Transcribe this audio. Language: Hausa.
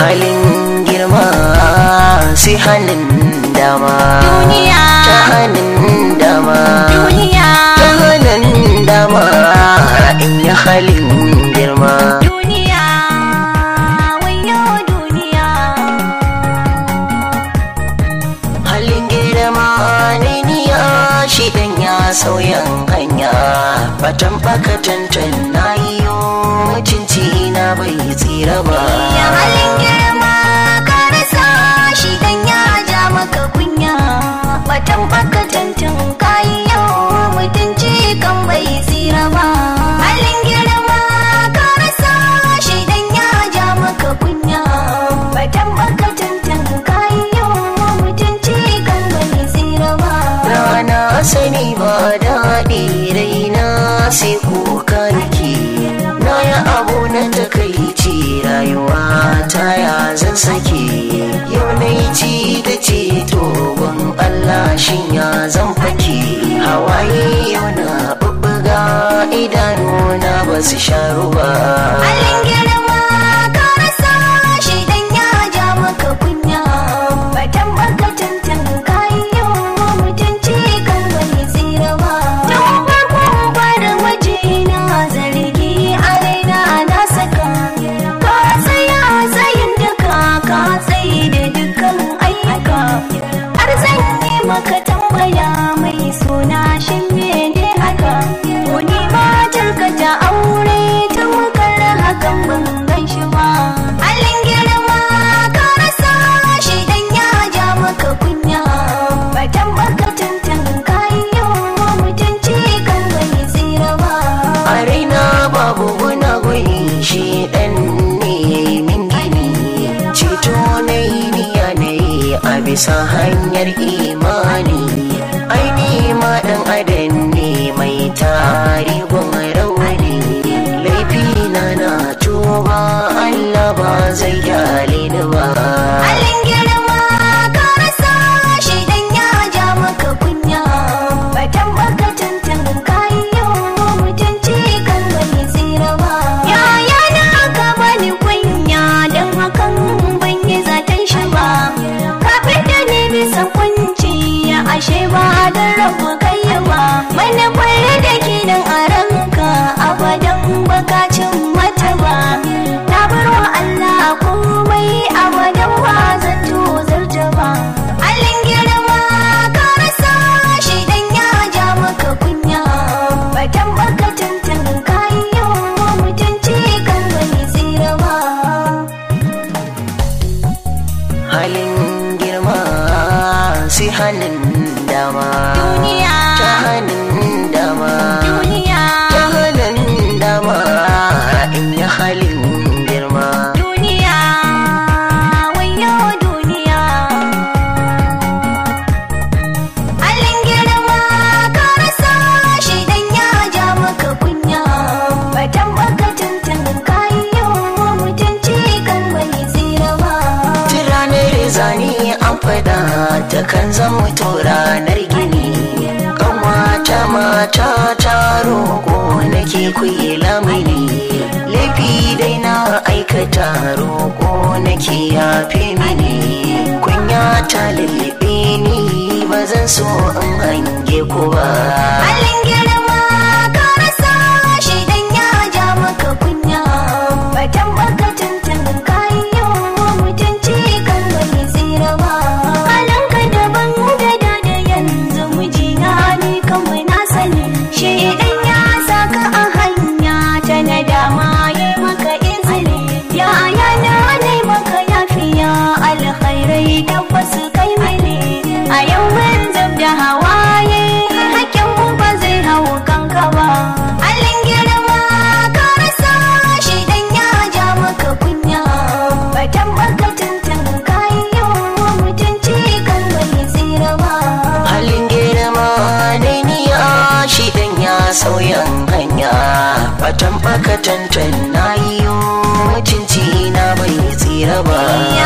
halin girma sai hannun dama Duniya. ta hannun dama duniya ta hannun dama in yi halin girma duniya wayo duniya halin girma ne niya shi dan ya sauyan hanya batan baka tantan na yi mutunci na bai tsira ba ya halin girma ka rasa shi dan ya ja maka kunya batan baka tantan kayi yau mutunci kan bai tsira ba halin girma ka rasa shi dan ya ja maka kunya batan baka tantan kayi yau mutunci kan bai tsira ba rana sani ba daɗi raina sai kuka nake na yi abu na takaici rayuwa ta ya zan sake yau na yi ci da ceto ban Allah shin ya zan fake hawaye yau na bubbuga idanuna ba su sharu ba Halin girma ka rasa shi dan ya ja maka kunya batan baka tantan kayi yau mutunci kan bai tsira ba tun farkon fara waje na zargi a raina na saka ka tsaya tsayin duka ka tsayi da dukkan ayyuka har zan yi maka tambaya mai suna shin mene haka wani matar ka ta aure ta makar hakan ban gan shi ba halin girma ka rasa shi dan ya ja maka kunya batan baka tantan kayi yau mutunci kan bai tsira ba a raina babu guna gwani shi ɗan ne ya yi min gini ceto na yi niya na yi a bisa hanyar imani aini ma ɗan adam ne mai tarihin rauni laifi na na tuba Allah ba zai kyale ni ba halin girma ka rasa shi dan ya ja maka kunya batan baka tantan kayi yau mutunci kan bai tsira ba yaya na ka bani kunya dan hakan ban yi zaton shi ba kafin da ni bisa kunci ya ashe ba da rabu kai ba mana kwalle da ke nan a ranka abadan bakacin mata ba na bar wa Allah komai abadan ba zan tozarta ba halin girma ka rasa shi dan ya ja maka kunya batan baka tantan kayi yau mutunci kan bai tsira ba halin girma sai hannun dama duniya ta hannun dama duniya ta hannun dama in yi halin girma duniya wayo duniya halin girma ka rasa shi dan ya ja maka kunya batan baka tantan kayi yau mutunci kan bai tsira ba ta ranar zane an faɗa ta kan zama to ranar gini kanwata mata ta roƙo nake kuyi lamini laifi dai na aikata roƙo nake yafe mini kunya ta lullube ni ba zan so in hange ku ba halin girma ka rasa shi dan ya ja maka kunya batan baka tantan kayi yau mutunci kan bai tsira ba halin ka daban da da da yanzu mijina ni kawai na sani shi dan ya saka a hanya ta nadama yi maka izini ya yana ne maka yafiya alkhairai tabbas kai mini a yau mun zub da hawaye hakkin ku ba zai hau kanka ba halin girma ka rasa shi dan ya ja maka kunya batan baka tantan kayi yau mutunci kan bai tsira ba halin girma ne niya shi dan ya sauyan hanya fatan baka tantan na yi mutunci na bai tsira ba